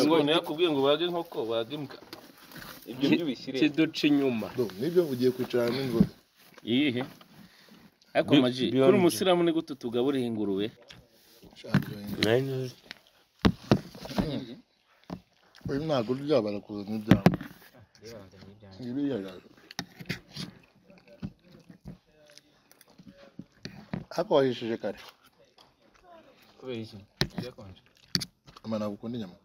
Ingona yakubwiye ngo wage inkoko wage imbwa ibyo byo ubishyire kiduca inyuma nibyo ugiye kwicara hamwe ngo iyihe ariko maji kuri umusiramu ni gute tugaburira ingurube shaka uyu ntabwo urya barakuzana ibyawe ngiriya yaje ariko wahishije kare kubera iki byakonje ama ntabwo ukunda inyama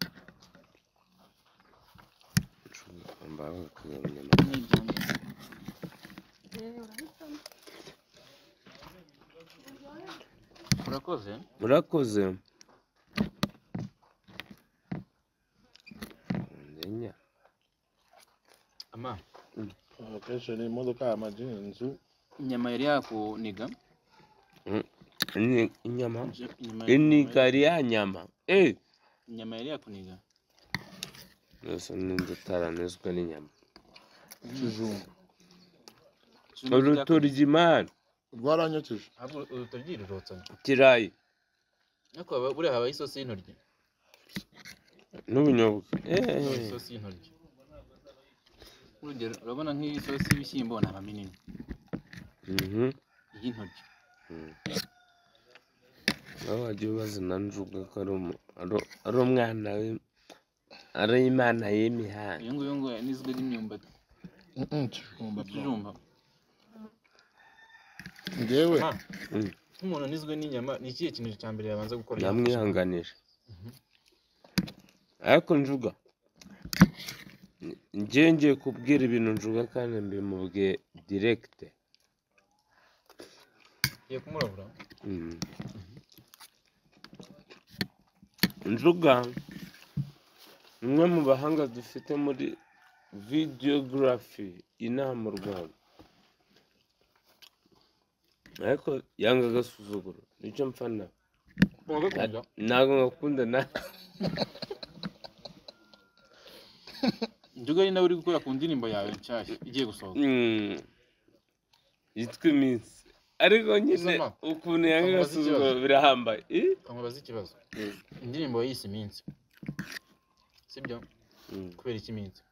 urakoze murakoze ama akenshi ni imodoka amaji inzu inyama yari yakuniga Ni- inyama Je- inyama inigari ya nyama Eh, inyama yari yakuniga nose ninzi utaranizwe n'inyama ikijumba urutoryi mani rwaranyokeje ahubwo urutoryi rurotsanye ikirayi ariko haba- buriya habaho isosi y'intoryi n'ubunyobwa Haba Eh, isosi y'intoryi urugero urabona nk'iyi sosi y'ibishyimbo ntaba minini mhm. iy'intoryi aho wagiye ubazana njuga ko ari umu- ari- ari umwana w'im- ari imana y'imihanda iyo nguyu ngo n'izwe ry'imyumbati ikijumba ikijumba ngewe Ma, nk'umuntu anizwe n'inyama ni ikihe kintu cya mbere yabanza gukora yamwihanganije ariko njuga njye ngiye kubwira ibintu njuga kandi mbimubwiye direkite Ugiye kumurabura Mm. njuga umwe mu bahanga dufite muri videography inaha mu rwanda ariko yanga agasuzuguro nicyo mfana uragakunda ntabwo ngakunda na njuga ari nawe uri gukora ku ndirimbo yawe nshyashya igiye gusohoka Mm. yitwa iminsi ariko nyine Uzama. ukuntu yanga Uzamubaza agasuzuguro ikibazo. birahambaye Eh? nkamubaza ikibazo indirimbo yise iminsi sibyo Mm. kubera iki iminsi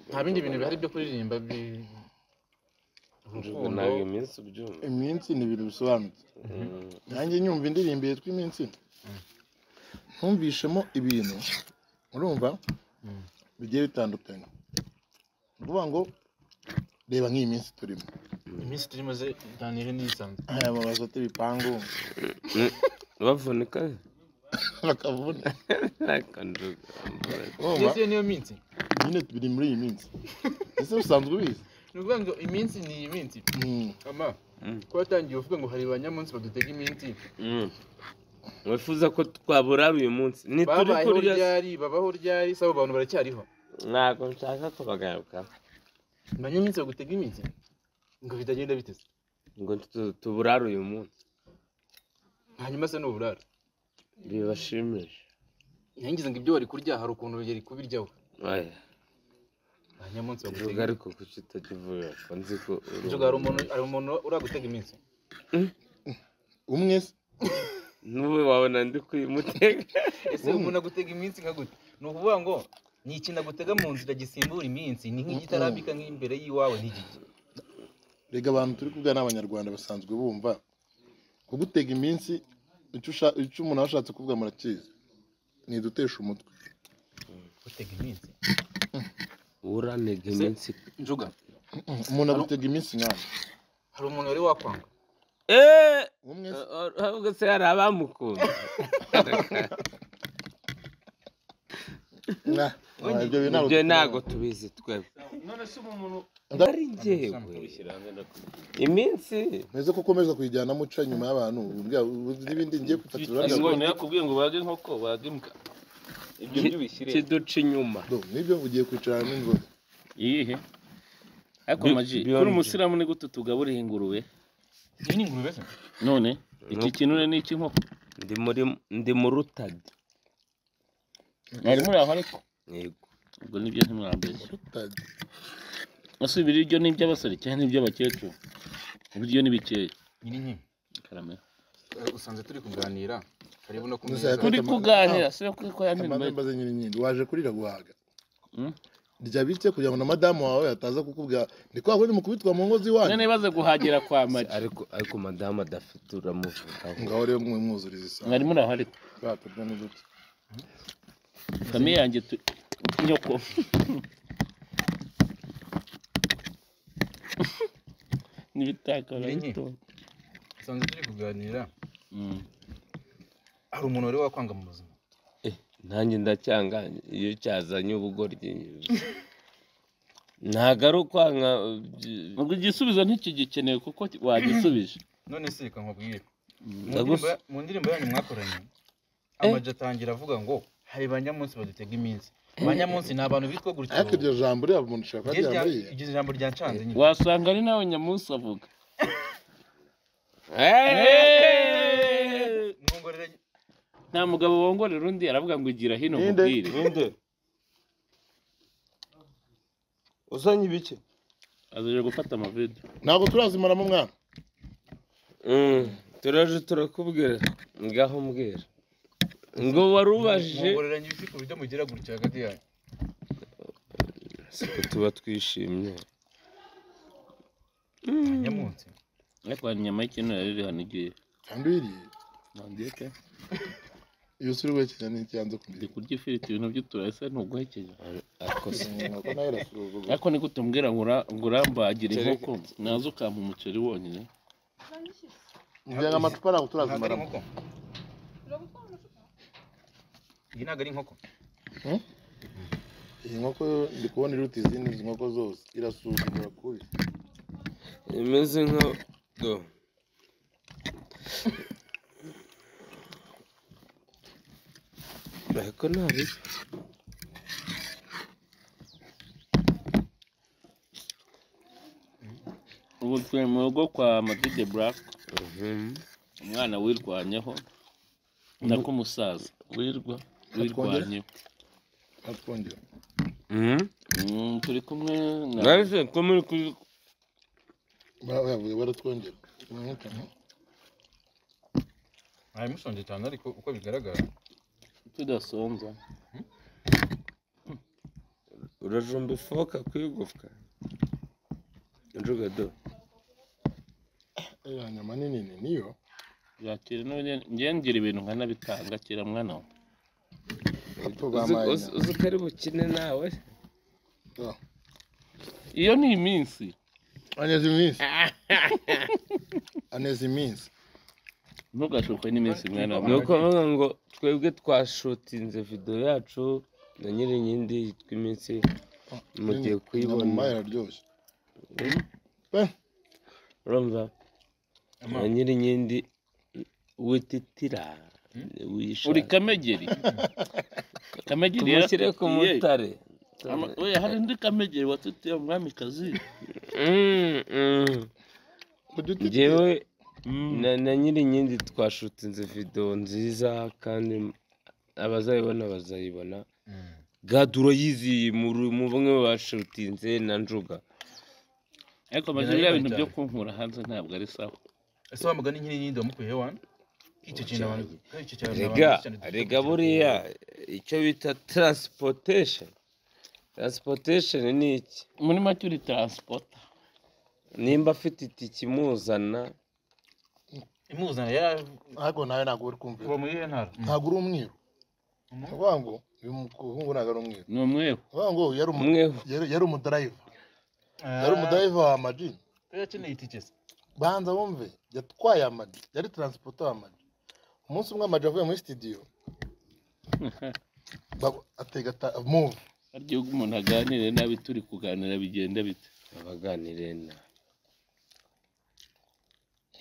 nta bindi bintu bihari byo kuririmba bi njuga urukundo ntabwo iminsi ubyumva iminsi ni ibintu bisobanutse Mm. nanjye nyumva indirimbo yitwa iminsi ntumvishemo ibintu urumva Mm. bigiye bitandukanye ni ukuvuga ngo reba nk'iyi minsi turimo iminsi turimo ze danire n'isanzwe aya mabazo ati ibipangu bavunika bakavuna ariko njuga urumva ndetse iyo niyo minsi nyine tubiri muri iyi minsi ese usanzwe ubizi ni ukuvuga ngo iminsi ni iyi minsi Mm. ama Mm. ko watangiye uvuga ngo hari ba nyamunsi badutega iminsi Mm. wifuza ko twaburara uyu munsi ntituri babayeho kurya se? ryari babaho ryari si abo bantu baracyariho ntabwo nshaka kubagaruka ba nyamunsi bagutega iminsi ngo bitagenda biteze ngo tu- tuburare uyu munsi hanyuma se n'uburara bibashimisha ntiyangize ngo ibyo wari kurya hari ukuntu yari kubiryaho Oya, ba nyamunsi njuga bagutega ariko kuki utakivuga ko nzi ko uri inzoga hari umuntu hari umuntu uragutega iminsi umwe se n'ubu wabona ndi kuyimutega ese umuntu agutega iminsi nka gute ni ukuvuga ngo ni ikintu agutega mu nzira gisimbura iminsi ni nk'igitarambika nk'imbere y'iwawe ntigijye rega abantu turi kubwira ni abanyarwanda basanzwe bumva kugutega iminsi icyo usha- icyo umuntu aba ashatse kuvuga murakizi ni idutesha umutwe gutega iminsi uranega iminsi njuga umuntu agutega iminsi nkawe hari umuntu wari wakwanga Eh, umwe se o- o- ahubwo se hari abamukunda Nah, ah, ibyo bintu ntabwo ibyo ntabwo tubizi twebwe none se umuntu Nda- ari njyewe iminsi meze ko ukomeza kuyijyanamo uca nyuma y'abantu umbwira uzi n'ibindi ngiye gufatira ingona yakubwiye ngo wage inkoko wage imbwa ibyo byo ubishyire kiduca inyuma nibyo ugiye kwicara hamwe ngo iyihe ariko Bi- maji kuri beyond. umusiramu ni gute tugaburira ingurube iyi ni ingurube se none iki kinure ni icy'inkoko ndi muri ndi mu rutadi mwari muri aho ariko yego ubwo nibyo ntimwambeshya utajya ese ibiryo ni iby'abasore cyangwa ni iby'abakecuru ibiryo ni bikeya nyiri nkimi karamera usanze turi kuganira karibu no Nuzaya- kumeza turi kuganira si ko ko yanimba amazemba ze nyirinyinga waje kurira guhaga Mm. rya bike kugira ngo na madamu wawe ataza kukubwira ni kwa kundi mukubitwa mu ngo z'iwanyu none baze guhagira kwa maji ariko ariko madamu adafite uramuvugaho ngaho rero mwe mwuzuriza isano mwari muri aho ariko baturya n'uduti famiye yanjye tu- nyoko n'ibitaka Nyinyi. barabitora. usanzwe turi kuganira Mm. hari umuntu wari wakwanga mu buzima Eh, nanjye ndacyanga iyo cyazanye ubugoryi ntago ari ukwanga uh, by- ubwo igisubizo ntikigikenewe kuko wagisubije none se reka nkubwire Mu Ndagusa- ndirimbo ya- mu ndirimbo yanyu mwakoranye amajwi atangira avuga ngo hari ba nyamunsi badutega iminsi ba nyamunsi ni abantu bitwa gutyo ariko iryo jambo rero umuntu ushobora Iryo kuba rya- ryamuriye iryo jambo ryancanze nyine wasanga ari nawe nyamunsi avuga mwongorere nta mugabo wongorera undi aravuga ngo igira hino Ninde? mubwire ninde uzanye ibiki azaje gufata amavido ntabwo turazimaramo mwana Mm, turaje turakubwira ngaho mbwira ngo wari ubajije mwongoreranye ibiti ku buryo mugira gutya hagati yanyu siko tuba twishimye Ba nyamunsi ariko hari inyama y'ikintu rero hano igiye kandi wiriye nandiyeke iyo usuri wekeje n'icyanze ndi kumenya kurya ifiriti ibintu by'uturase ntuguhekeje ariko se nuko nawe arasuzugura ariko ni gute mbwira ngo ura- ngo urambagire inkoko naza ukampa umuceri wonyine mvuye nk'amacupa ntabwo ntabwo ari turazimaramo inkoko iyi ntabwo ari inkoko iyi nkoko yo ndi kubona iruta izindi izi nkoko zose irasuzugura kubi imeze nka do ariko nta bibi ubu turi mu rugo kwa madide buraka Mhm. umwana wirwanyeho nako umusaza wirwa wirwanyeho atwongera Mhm. Mm, turi kumwe na Narese ko muri ku bavuga baratwongera umwuka no? ntawe mushonje cyane ariko uko bigaragara tudasonza urajumba ifoka kwigufwa njuga do ya nyama nini ni niyo yakira none njye ngira ibintu nkanabitanga kera mwana wa bato Uzi- bampaye uzi- uzi ko ari bukine nawe inyama iyo ni iminsi aneza iminsi aneza iminsi ntugashuke n'iminsi mwana wa ni mwana ukuvuga ngo twebwe twashutinze video yacu na nyirinkindi yitwa iminsi mugiye kuyibona inyama iraryoshye urumva Ama- na nyirinkindi wititira wishaka. uri kamegeri kamegeri yara- tumushyire ku Ye. mutare Ama- oya hari undi kamegeri watutiye umwamikazi Mm, mm. uduti njyewe na, na nyirinkindi twashutinze video nziza kandi abazayibona bazayibona Mm. gaduro yiziye muri- mu bamwe mu bashutinze na njuga ariko amaze biriya bintu byo kunkura hanze ntabwo ari sawa ese wa mugani nyine nyine wamukuye he wani icyo kintu abantu icyo kintu abantu rega benshi cyane dufite rega ku buriya icyo bita transportation transportation ni iki muri make uri taransipota nimba afite itike imuzana telefone. imuzana yari ntabwo nawe ntabwo uri kumvira kuva muri iyo ntara ntabwo uri umwiru Mhm. uvuga ngo uyu muhungu ntabwo ari umwiru ni umweho uvuga ngo yari umu- umweho yari- yari umudrayiva Ah, yari umudrayiva wa amaji yari akeneye itike se banza wumve yatwaye amaji yari taransipota wa amaji umunsi umwe amaji avuye muri sitidiyo bago- atega ta- move harya ubwo umuntu aganire nabi turi kuganira bigenda bite abaganire na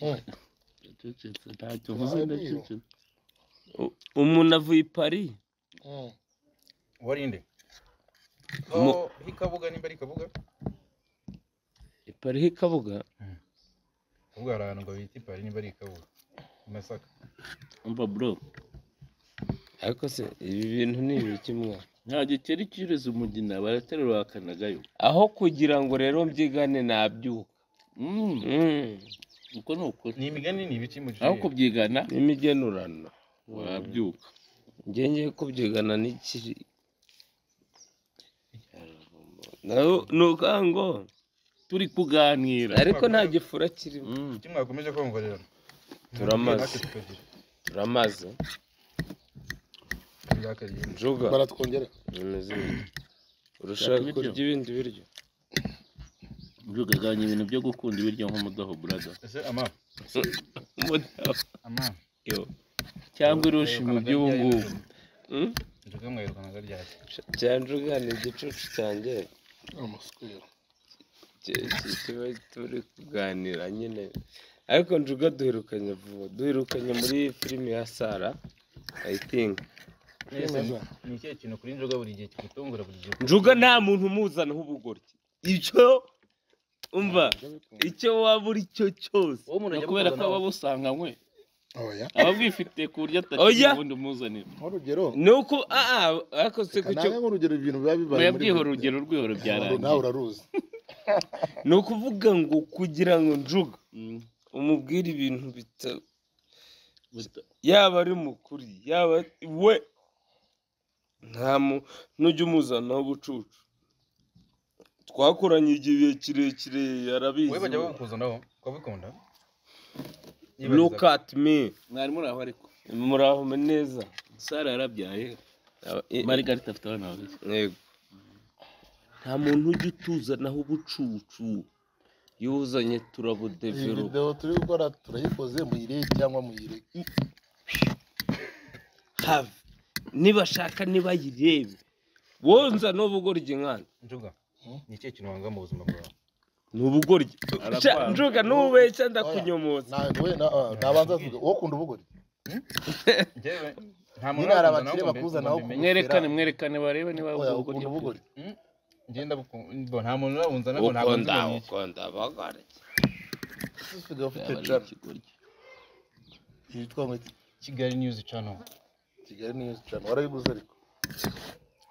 Mm. Yacecetse, ntacyo mvuze ndacecetse U- umuntu avuye i paris Mm. warinde Mu- oh ikabuga nimba ari ikabuga i paris ikabuga kabuga hari ahantu ngo bita ipari nimba ari ikabuga i masaka umva bro ariko se ibi bintu ni ibiki mwa nta gikeri cyureza umugina baraterura bakanagayo aho kugira ngo rero mbyigane nabyuka Mm, Mm, uko ni ukuri ni imigani ni ibiki mu gihe aho kubyigana n'imigenurano warabyuka njye ngiye kubyigana n'ikiri Na- ni ukango turi kuganira ariko nta gifura kirimo Mm. icyo mwakomeje kumva rero turamaze turamaze njuga baratwongera bimeze bite urashaka ibiryo? kurya ibindi biryo Ntugagabanye ibintu byo gukunda ibiryo nk'umudaho burada ese ama ama Yo. cyangwa irushi mu by'ubu ngubu Mm? njuga mwirukanaga ryari cyanjuga ni igicucu cyanjye amasukura ki- ki- kiba turi kuganira nyine ariko njuga duherukanye vuba duherukanye muri filime ya sara i think ni ikihe kintu kuri njuga buri gihe kigutungura buri gihe njuga nta muntu umuzanaho ubugoryi icyo umva icyo waba uri cyo cyose uwo umuntu ni ajya kubera ko gukundana aba nawe. abusanganywe oya aba abwifite ku buryo Oya. atakiri ubundi umuzanira nk'urugero ni uko aa ariko se ku cyo kanaka nk'urugero ibintu biba bibaye oya muri bwiho buri- urugero rwihoro nawe byarangiye uraruzi ni ukuvuga ngo kugira ngo njuga Mm. umubwire ibintu bita yaba ari mukuri yaba we nta mu nujya umuzanaho ubucucu twakoranye igihe kirekire wowe bajya yarabizi bagukuzanaho ukabikunda look at me mwari muri aho ariko muraho neza sara yarabyaye Aba- i- marigarita afite abana babiri Yego. nta muntu ujya utuzanaho ubucucu iyo uzanye iyi turabudeveropa videwo turi gukora turayikoze muyirebe cyangwa muyireke have nibashaka nibayirebe wonza n'ubugoryi nkana njuga ni ikihe kintu wanga mu buzima bwawe ni ubugoryi Arakwanga. njuga n'ububeshya ndakunyomoza nawe wowe na- ah, nabanza tuvuge wowe ukunda ubugori Njyewe, nta Nyine hari nakundanaho abakire ngo mbe- bakuzanaho ngo mbe- mwerekane mwerekane barebe niba oya ubwoko ukunda ubugori ngenda buku- nta muntu urabunzanaho ntabwo nzi ukunda umuntu. ukunda abagoryi usigaye ufite jana yitwa ngo iki? kigali news channel kigali niyo jana warayiguze ariko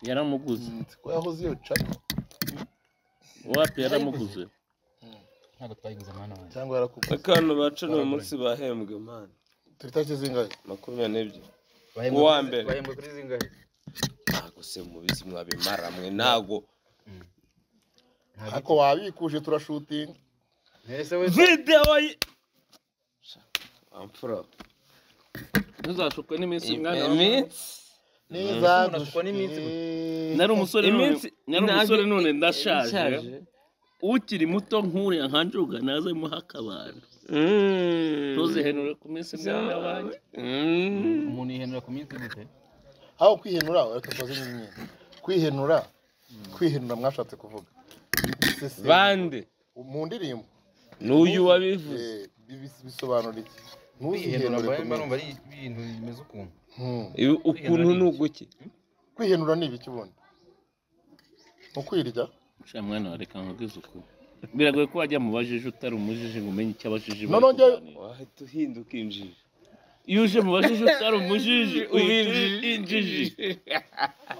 yaramuguze nzi ko yahoze iyo jana wapi yaramuguze ntabwo twayiguze mwana wanjye cyangwa yarakuguze akantu baca ni umunsi bahembwe mani tariki zingahe makumyabiri n'ebyiri Bahembwe Uwa kuri- mbere. bahembwe kuri zingahe ntago se mubizi mwabimara mwe ntago ariko wabikuje turashutinga ese we videwo ye amfura ntuzashukwe n'iminsi mwana wawe iminsi neza Umuntu ashukwa n'iminsi gusa. dushike. nari umusore none Iminsi- nari umusore none ndashaje ishaje. ukiri muto nk'uriya nkanjuga naze muha akabando Mm. ntuzihenure ku minsi mwana wanjye Mm. umuntu yihenura ku minsi gute aho kwihenura reka tubaze n'imyenda kwihenura kwihenura mwashatse kuvuga Biseseme. bande mu ndirimbo n'uyu wabivuze Eh, bi- bisobanura iki kwihenura ntuzihenure mba ku mba numva minsi. ari ibintu bimeze ukuntu Hmm. Ibi- ukuntu ni uguki kwihenura ni ibiki ubundi mu kwirya Sha mwana wa reka nkubwize ukuri biragoye ko wajya mu bajiji utari umujiji ngo umenye icyo abajiji bari No, no, njya- kuganira. wahita uhinduka injiji iyo uje mu bajiji utari umujiji uhita injiji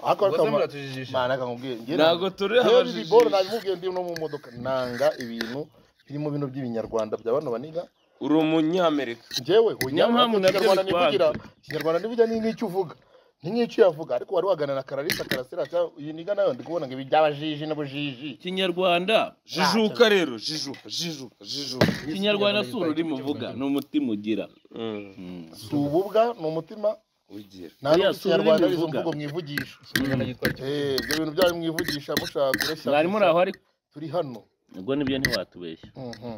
ariko ubwo se ariko ama- muratujijisha mana reka nkubwire njye ntago turi nanga- Rero ibi boro abajiji nabimubwiye ndi no mu modoka nanga ibintu birimo bino by'ibinyarwanda bya bano baniga uri umunyamerika njyewe Nyampamvu nabyo ikinyarwanda ni bikwanze. kugira ikinyarwanda ntibijya ni n'icyo uvuga ni nk'icyo uyavuga ariko wari waganira na kararisa karasira cyangwa iyi niga nayo ndi kubona ngo ibi by'abajiji n'ubujiji ikinyarwanda jijuka rero jijuka jijuka jijuka ikinyarwanda si ururimi uvuga ni umutima ugira Mm, Mm. si ububwa ni umutima ugira nta n'ubwo Oya, si ikinyarwanda ururimi ari izo uvuga. mvugo mwivugisha ikinyarwanda cyitwa iki Eh, ibyo bintu byanyu mwivugisha mushaka kureshya mwari muri aho ariko turi hano ubwo nibyo ntiwatubeshya Mhm.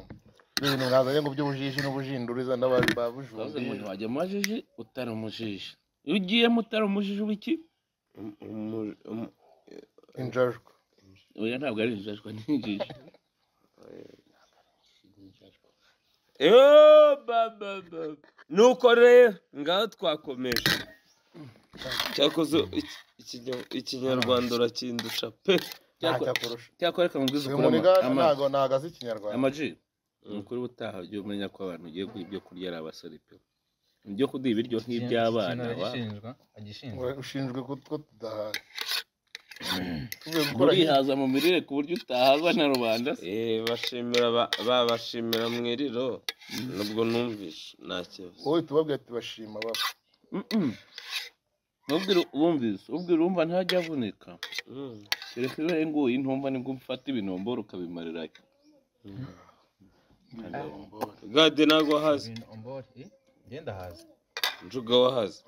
ibintu mwazanye ngo by'ubujiji n'ubujinduriza n'abantu Bavuze ngo babujura ntiwajya mu bajiji utari umujiji iyo ugiyemo utari umujiji w'iki Um- umu- umu- injajwa oya ntabwo ari injajwa n'injiji Yo, ba, ba, ba. nuko rero ngaho twakomeje cyakoze iki- ikinya- ikinyarwanda urakindusha pe Cyakora- ntacyakurusha cyakora reka mubwize uyu ukuri muniga ama- ama- ntago ntago azi ikinyarwanda amaji ni ukuri ubutaha ujye umenya ko abantu ugiye guha ibyo kurya ari abasore pe ibyo kuduha ibiryo nk'iby'abana Ikintu wa agishinjwa agishinjwa Ura- ushinzwe ko ko tudahari tuvuye gukora urihaza mu mirire ku buryo utahazwa na rubanda se Eh, bashimira ba- babashimira mu iriro nubwo numvishe nta kibazo wowe tubabwira ati bashima baba Mm-mm. Ntubwire wumvise ubwira wumva ntajya avunika Mm. kereka iyo nguyu intumva nibwo mfata ibinomboro ukabimarira Mm. Agahomboro. gade ntabwo haza Ibintu ombore, eh? Genda haza. njuga wahaza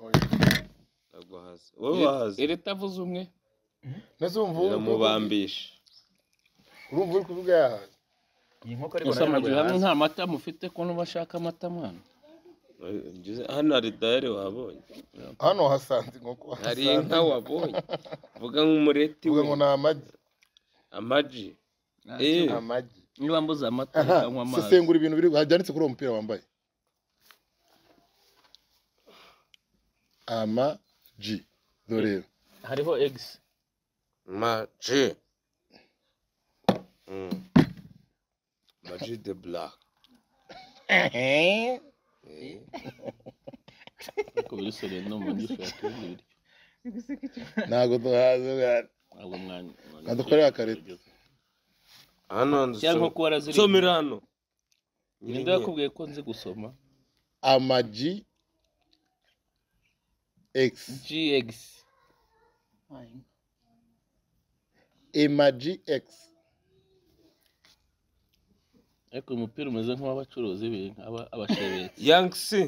ntabwo wahaza wowe wahaza leta avuze umwe Nese wumva biramubambisha urumva uri kuvuga yahaze Iyi nkoko ariko gusa nayo amazu ntabwo hamwe yahaza. nta mata mufite ko n'ubashaka amata mwana Ngeze- hano hari dayari wabonye hano hasanze inkoko hari hasanze. inka wabonye vuga nk'umureti Uvuga we ngo ni amagi amaji Eh. amagi niba mbuze amata Aha, ukanywa amazi sesengura ibintu biri byanditse kuri uwo mupira wambaye amagi dore Hariho egisi. maji Mm. maji de black Eh. ariko biri seriye no mu gifu yatunze ibiryo ntabwo duhaze bwana. ntabwo mwana Adukorere akareta. hano nzu cyangwa nko kuba araziriye somera hano ninde yakubwiye ko nzi gusoma amagi x gx amagi x ariko uyu mupira umeze nk'uw'abacuruzi b'inka aba- abashebetsi yangisi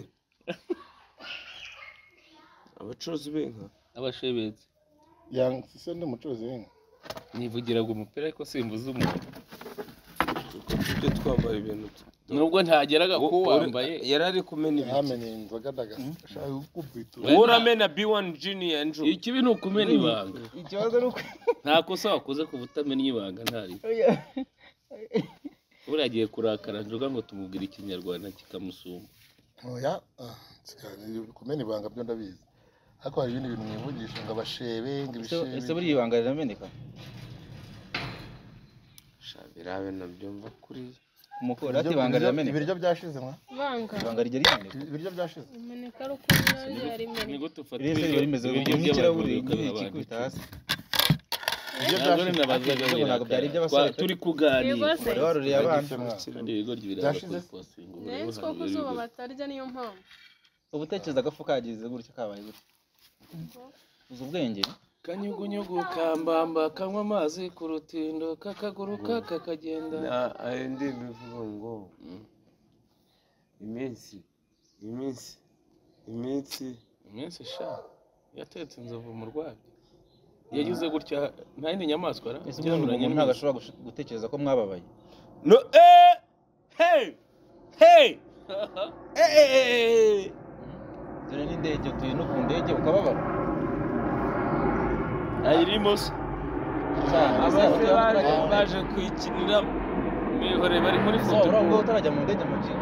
abacuruzi b'inka abashebetsi yanga se ndi umucuruzi w'inka nivugiraga umupira ariko simbuze umuntu kuko tujye twambara ibintu nubwo ntageraga ku wambaye yari ari kumena ibiti yamenye inzoga ndagashaka kukubitura wowe uramena b1 junior nju ikibi ni ukumena ibanga Ikibazo ni uko nta kosa wakoze ku butamenya ibanga ntari buriya agiye kurakara njoga ngo tumubwire ikinyarwanda kikamusumba oya ah, nsigaye kumena ibanga byo ndabizi ariko hari ibindi bintu mwivugisha ngo abashebe ngo ibishebe ese buriya ibanga rirameneka sha birabe nabyo mva kuriya umukorati Ibiryo- ibanga ibiryo- rirameneka ibiryo byashize mwa Vanga. ibanga rijya rimeneka ibiryo byashize Imeneka rukundo yarimene. nigute ufata rero riba rimeze ibiryo nk'ikirahuri by'abagore kikubita ukabihaba hasi ibiryo ntabwo byashize nabazaga Ntabwo byari birakara iby'abasore pe. turi kuganira Rwose. waruriye abana mwa kandi ibigoryi biraza Byashize? kubasinga Nari two ko izuba batarya niyo mpamvu. uba utekereza agafu kagize gutya kabaye gutya uzi ubwenge kanyugunyugu kambamba kanywa amazi ku rutindo kakaguruka kakagenda hari indi bivuga ngo iminsi iminsi iminsi iminsi ishaka yatetse inzovu mu rwabyo yagize gutya nta yindi nyamaswa ara ese ubundi ngo umuntu ntabwo ashobora gush- gutekereza ko mwababaye no eh hey hey eh eh, eh dore n'indege utuye no ku ndege ukababara ayirimo se cyane ese abase ujya baje utarajya mu ndege? baje kuyikinira mihore bari muri Ese foto waba urabona ko utarajya mu ndege mu gihe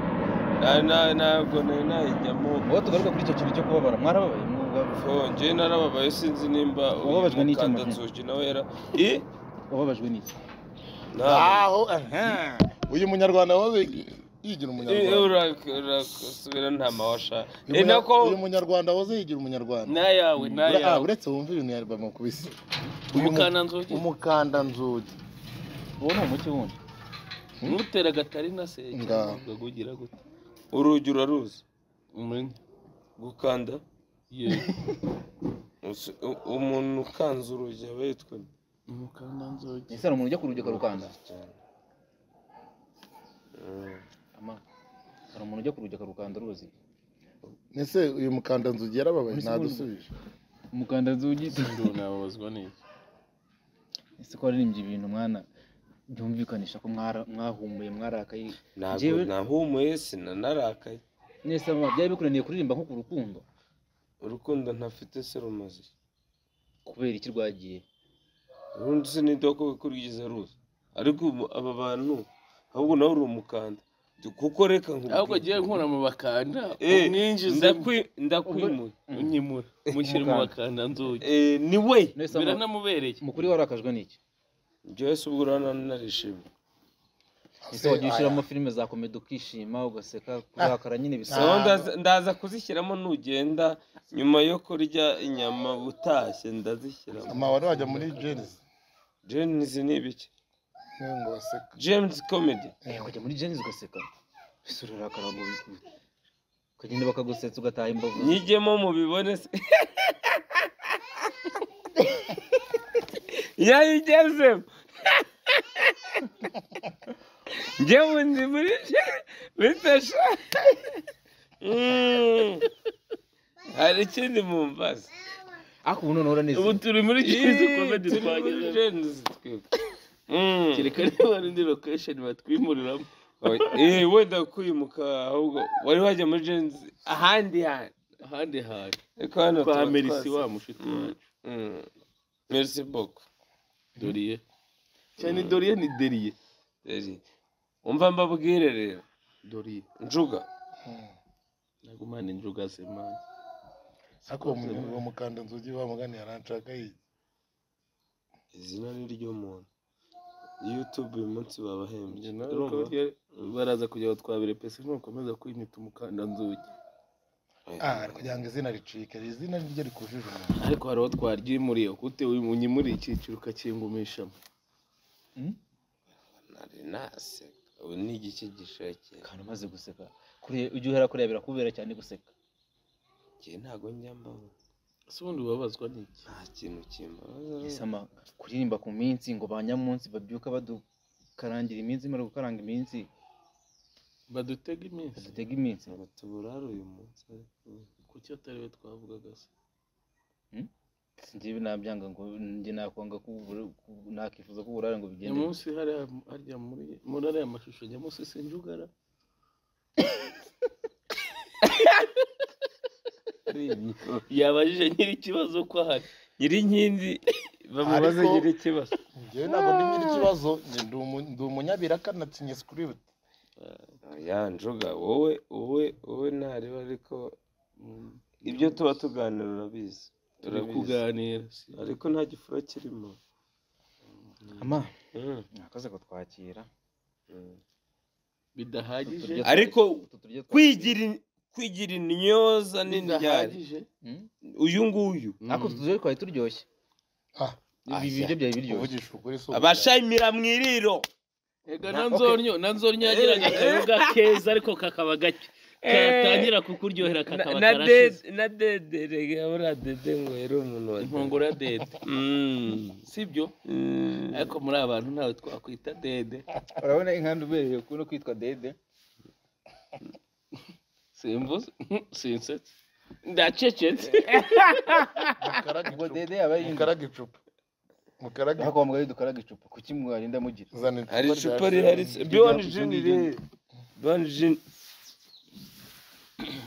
ntabwo nari nayijyamo wowe tugaruka kuri icyo kintu cyo kubabara mwarababaye mwuga- Oh, njyewe narababaye sinzi nimba Wababajwe n'icyo mukanda amazina. Nzuki nawe yara i wababajwe n'iki ntabwo aho uyu munyarwanda wawe yigira Eh, umunyarwanda urak- urakosubira nta mawasha Uyu eh munya- nako uyu munyarwanda waze yigira umunyarwanda n'ayawe Ura- ah, n'ayawe uretse wumva ibintu yari mukubise Uyu mu- umukana nzogi umukanda nzugi uwo ni umuki wundi ntutera agatari na se Ngaho. ngo ugira gute urugi uraruzi umenya gukanda yewe Usi- u- umuntu ukanze urugi aba yitwa umukana nzogi ese hari umuntu ujya ku rugi akarukanda ama hari umuntu ujya ku rugi akarukanda uruzi ese uyu mukanda nzugi yarababaye ntadusubije umukanda zugi nduru nababazwa n'iki ese ko waririmbye ibintu mwana byumvikanisha ko mwara- mwahumuye mwarakaye ntabwo Njyewe- nahumuye sinanarakaye mwese mama byari bikunaniye kuririmba nko ku rukundo urukundo ntafite se rumaze kubera iki rwagiye urundi sinidoko kurwiza ruza ariko ubu aba bantu ahubwo nawe uri umukanda kuko reka nkubwire. ahubwo agiye nkura mu bakanda Eh, umwinjiza ndakwi- ndakwimuye unyimura umushyira mu bakanda nzogi Eh, ni we mwese mama, biranamubereye mukuri warakajwe n'iki njyewe si ubwo urabona narishimye ese wagiye ushyiramo filime za komedi ukishima ugaseka kurakara nyine bisa sawa ndaza- ndaza kuzishyiramo nugenda nyuma yo kurya inyama utashye ndazishyiramo amabara wajya muri jenisi james ni ibiki niyo ngo baseka james comedy Eh, ukajya muri jenzi ugaseka ese urarakara ngo ukagenda bakagusetsa ugataha imbavu ze. nyijyemo mubibone se yayo ugezemo njyewe ndi muri bitesha hari ikindi mumbaza ariko ubu noneho ubu uranezerewe turi muri kizi komedi twagezemo kereka niba hari indi location batwimuriramo Eh, wenda kwimuka ahubwo wari wajya muri jenzi ahandi hantu ahandi hantu ariko hano kwa tuba merisi twasa- wa mushiti Mm, wacu mm. merci beaucoup doriye cyane doriye ni deriye Deri. umva mbabwire rero doriye njuga nagumane injuga semana ariko uwo mu- uwo mukanda nzugi wa mugani yaranshaka yi izina ni ry'umuntu youtube uyu munsi babahembye Njye nawe Urumva? ko iyo baraza kugira ngo twabire pesa nukomeza kwimita umukanda nzugi ah kugira ngo izina ricike izina niryo rikujije umuntu ariko hari uwo twaryimuriye gute unyimuriye icyiciro ukakingumishamo nari naseka ubu ni igice gishakira kandi umaze guseka kure- ujya uhera kureba birakubera cyane guseka njye ntago njyambaho ese ubundi ubabazwa n'iki nta kintu kimbabaza gisama kuririmba ku minsi ngo ba nyamunsi babyuka badukarangira iminsi imara gukaranga iminsi badutega iminsi badutega iminsi ngo tuburare uyu munsi ariko kuki atari we twavugaga se njyewe nabyanga ngo njye nakwanga ko ubura- ku- nakwifuza ko uburare ngo bigende nyamunsi hariya harya muri muri ariya mashusho nyamunsi sinjugara yabajije nyiri ikibazo ko ahari nyiri inkindi bamubaze Ariko- nyiri ikibazo njyewe ntabwo ndi nyiri ikibazo njye ndi umu- ndi umunyabiraka na tinye sikiribute ya njoga wowe wowe wowe ntareba ariko mm, ibyo tuba tuganira urabizi turi urabizi kuganira si- ariko nta gifura kirimo ama Mm, nakaze ko twakira mm. bidahagije Uturya- ariko utu turyo twakira. kwigira in- kwigira intyoza nini ryari bidahagije Hmm? uyu nguyu ariko utu turyo twari turyoshye ah ibi biryo byari biryoshye kuvugisha ukuri si abashayimira mu iriro ega Na- na nzornyo na nzornyo yagiraga akayoga keza ariko kakaba gake katangira kukuryohera Na- kakaba na karashize dede na dede rege buriya dede ngo yari umuntu wa inkongoro ya dede Mm, sibyo mm. ariko muri abantu ntawe twakwita dede urabona inkandu ubereye no kwitwa dede simbuze sinsetse ndacecetse ngo mukaraga dede yaba ari mukaraga icupa mukaraga Aha kwa mugari dukaraga icupa kuki mwarinda mugira zana icupa hari icupa rya- rihari biwani rya- jini riri biwani jini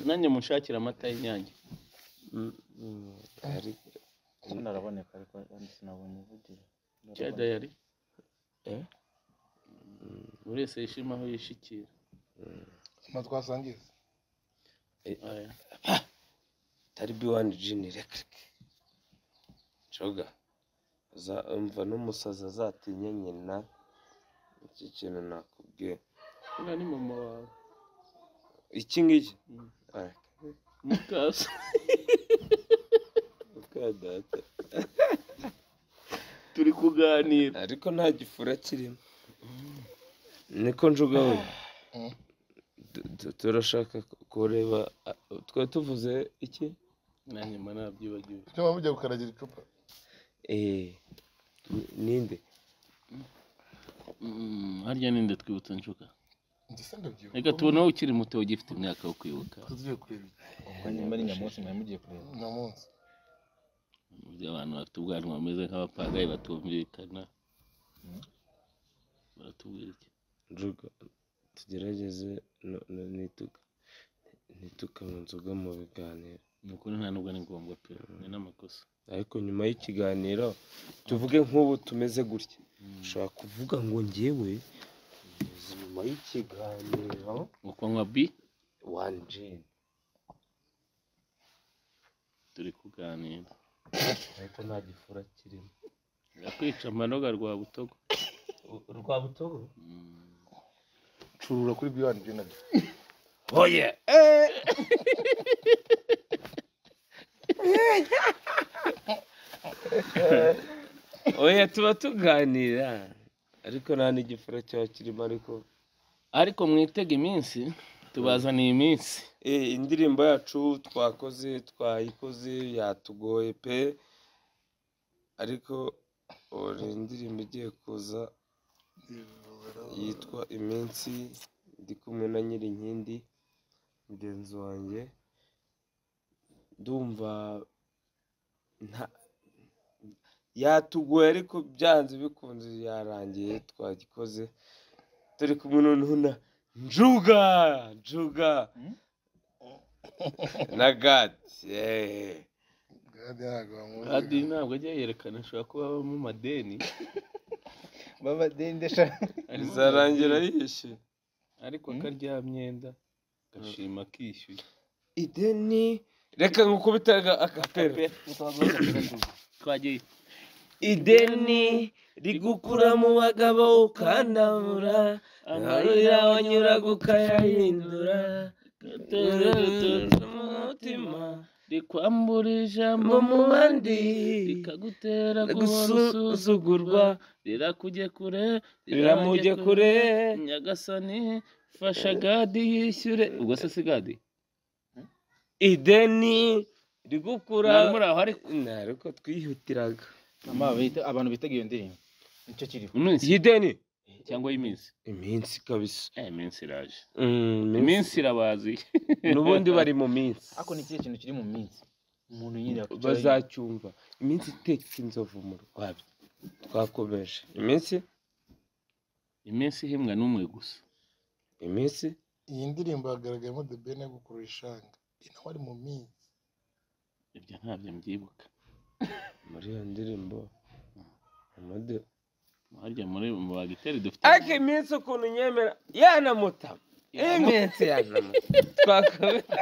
nanjye munshakira amata y'inyange Mm, mm. Ariko- naraboneka ariko sinabonye uvugira cya dayari Eh? buri wese yishima aho yishikira na twasangiza Aya. tari biwani jini rekirike njoga za- umva n'umusazi azatinya nyina iki kintu nakubwiye uriya ni mama wawe iki ngiki Mm. Ah, muka so muka data turi kuganira ariko nta gifura kirimo niko njuga we Mm. Du- du- turashaka kureba ah, twari tuvuze iki nanjye mba nabyibagiwe icyo waba ujya gukaragira icupa Eh, ni- ninde Mm, harya ninde twibutsa nshuka ndetse ndabyibuka reka tubona wowe ukiri muto ugifite imyaka yo kwibuka tugiye kureba iki? nyuma ari nyamunsi mwari mugiye kureba uno munsi Mu by'abantu bafite ubwanwa bameze nk'abapagayi batumvikana baratubwira iki njuga tugerageze no- no- nituka nituka mu nzoga mu biganiro ni ukuri nta nubwo ni ngombwa pe ni n'amakosa ariko nyuma y'ikiganiro tuvuge nk'ubu tumeze gutya ushobora kuvuga ngo ngewe ngeze nyuma y'ikiganiro ukanywa bi wani jini turi kuganira ariko nta gifura kirimo yakwica amanoga rwa butogo rwa butogo Mm. curura kuri biwani jina oye oya tuba tuganira ariko nta n'igifura cyaba kirimo ariko ariko mwitega iminsi tubazaniye iminsi Eh, indirimbo yacu twakoze twayikoze yatugoye pe ariko ore indirimbo igiye kuza yitwa iminsi ndi kumwe na nyirinkindi mugenzi wanjye ndumva nta yatugoye ariko byanze bikunze yarangiye twagikoze turi kumwe noneho na njuga njuga na gati eh. adi ntabwo ajya yerekana ashobora kuba aba mu madeni baba dendesha ari mu bizarangira madeni, yishyuye ariko akarya myenda gashima kishyuye ideni reka nkukubita aga- akapera twagiye ideni rigukura mu bagabo ukandamura amarira wanyura ukayahindura umutima rikwamburija mu mubandi rikagutera guhora usuzu gusuzugurwa rirakujye kure riramujye kure nyagasani fasha gadi yishyure ubwo se si gadi ideni rigukura Ntabwo muri aho ariko Nah, ariko twihutiraga abantu bitaga iyo ndirimbo nicyo kiriho iminsi ideni cyangwa y'iminsi iminsi kabisa eh iminsi iraje Mm, iminsi irabazi n'ubundi bari mu minsi ariko ni ikihe kintu kiri mu minsi umuntu nyine yakwicara bazacyumva iminsi iteka inzovu mu rwabyo twakomeje iminsi iminsi ihembwa n'umwe gusa iminsi iyi ndirimbo hagaragayemo the bene gukurura ishanga inawe ari mu minsi ibyo ntabyo mbyibuka muri iyo ndirimbo amade harya muri mu bagiteri dufite ariko iminsi ukuntu nyemera yanamutama iminsi yanamutama twakomeje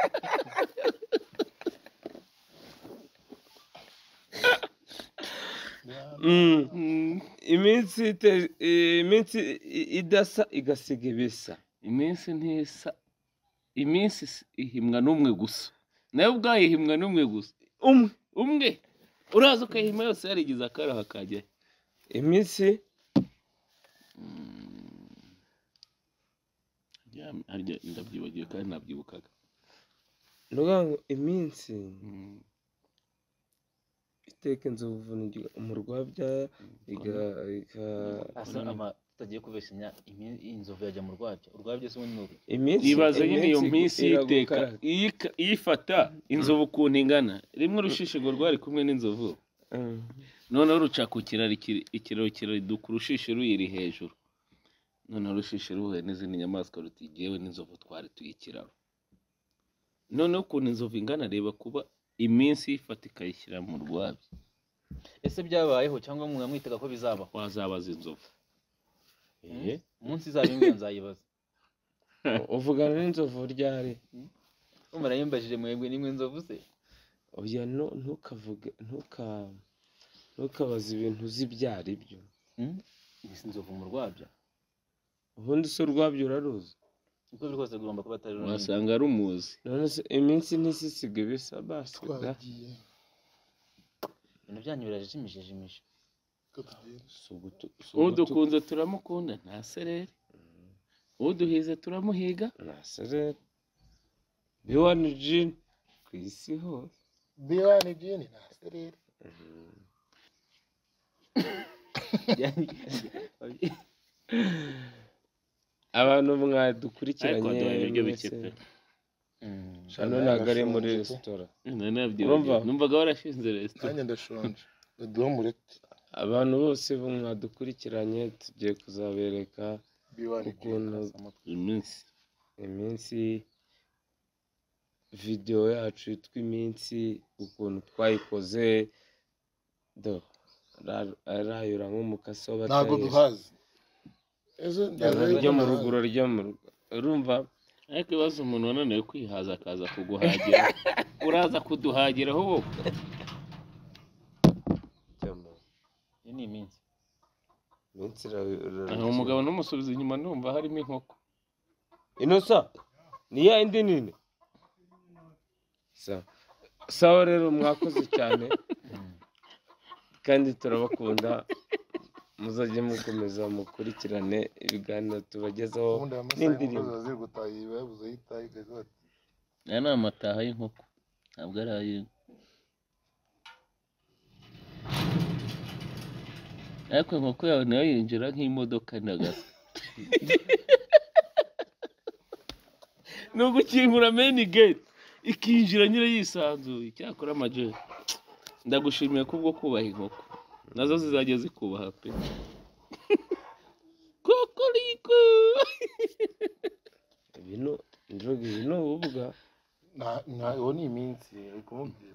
Mm. Mm, iminsi ite- iminsi i- idasa igasiga ibisa iminsi ntisa iminsi si- ihimwa n'umwe gusa nawe ubwayo ihimwa n'umwe gusa umwe umwe uraza ukayihima yose yarigize akaraha akajyayo iminsi Ya- harya ndabyibagiwe kandi nabyibukaga ni ukuvuga ngo iminsi Mm, iteka inzovu ni- mu rwabya iga- iga- asa ama tutagiye kubeshanya imi- inzovu yajya mu rwabyo urwabyo se ubundi ni uruki iminsi ibaze nyine iyo iminsi minsi y'iteka iragukara. iyika- iyifata inzovu ukuntu ingana rimwe urushishigo rwari kumwe n'inzovu Mm. noneho ruca ku kiraro ikiri- ikiraro kiraduka urushishi ruyiri hejuru noneho urushishi ruhuye n'izindi nyamaswa ruti "Jyewe n'inzovu twari tuyikiraro noneho ukuntu inzovu ingana reba kuba iminsi yifata ikayishyira mu rwabyo ese byabayeho cyangwa mwamwitaga ko bizabaho wazabaza inzovu Eh, umunsi izaba imwe nzayibaza uvugana n'inzovu ryari murayimbajije mwebwe nimwe inzovu se oya no- ntukavuge ntuka ntukabaze ibintu uzi ibyo ari byo Mbese inzovu mu rwabyo ubundi se urwabyo uraruzi uko biri kose rugomba kuba atari runini wasanga rumuzi none se iminsi ntisiga ibisa basi da. twagiye ibintu byanyu birajimijejimije ko tugenda Sugutu- sugutu- udukunze turamukunda ntaserere uduhize turamuhiga naserere biwani jini ku isi hose biwani jini na sereri abantu ariko mwadukurikiranye waduhaye ibiryo bike mwese. pe Mm. hano ntabwo ari muri resitora Urumva? nanabyibagiwe numvaga warashinze resitora nanjye ndashonje baduha umureti abantu bose bo mwadukurikiranye tugiye kuzabereka biwani jini ukuntu iminsi iminsi videwo yacu yitwa iminsi ukuntu twayikoze do ara- arayura nk'umukasi ntabwo w'abatayira duhazi ejo ryo mu ruguru ryo mu rugo urumva ariko ibibazo umuntu wananiwe kwihaza akaza kuguhagira uraza kuduhagiraho wowe ryo mu iyi ni iminsi iminsi ira- ira- Aha umugabo ntumusubize inyuma numva harimo inkoko inosa ni ya yindi nini sawa sawa rero mwakoze cyane kandi turabakunda muzajye mukomeza mukurikirane ibiganiro tubagezaho ubundi aya masaha n'indirimbo. y'umugozi baziri gutaha iyi bayabuze aho itaha ikaza bati aya ni amataha y'inkoko ntabwo ari ay'inka ariko inkoko yawe nayo yinjira nk'imodoka ntagaso ni ugukingura meni gate ikinjira nyine yisanzuye icyakora amajeri ndagushimiye kubwo kubaha inkoko nazo zizajya zikubaha pe kokoriko ibintu ndroga ibi ni ububuga na na uwo ni iminsi rikubwira